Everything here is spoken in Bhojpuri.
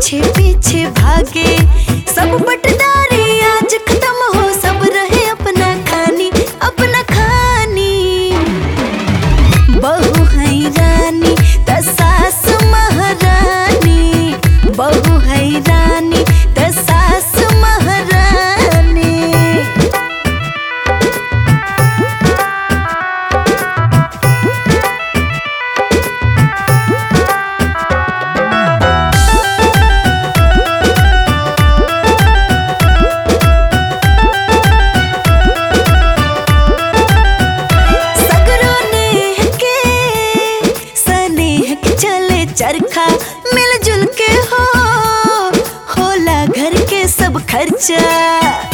पीछे पीछे भागे सब बटदारी आज खत्म हो सब रहे अपना खानी अपना खानी बहू है रानी त सास महारानी बहू है रानी त सास महारानी सगरो नेह के सनेह के चले चरखा मिलजुल के हो होला घर के सब खर्चा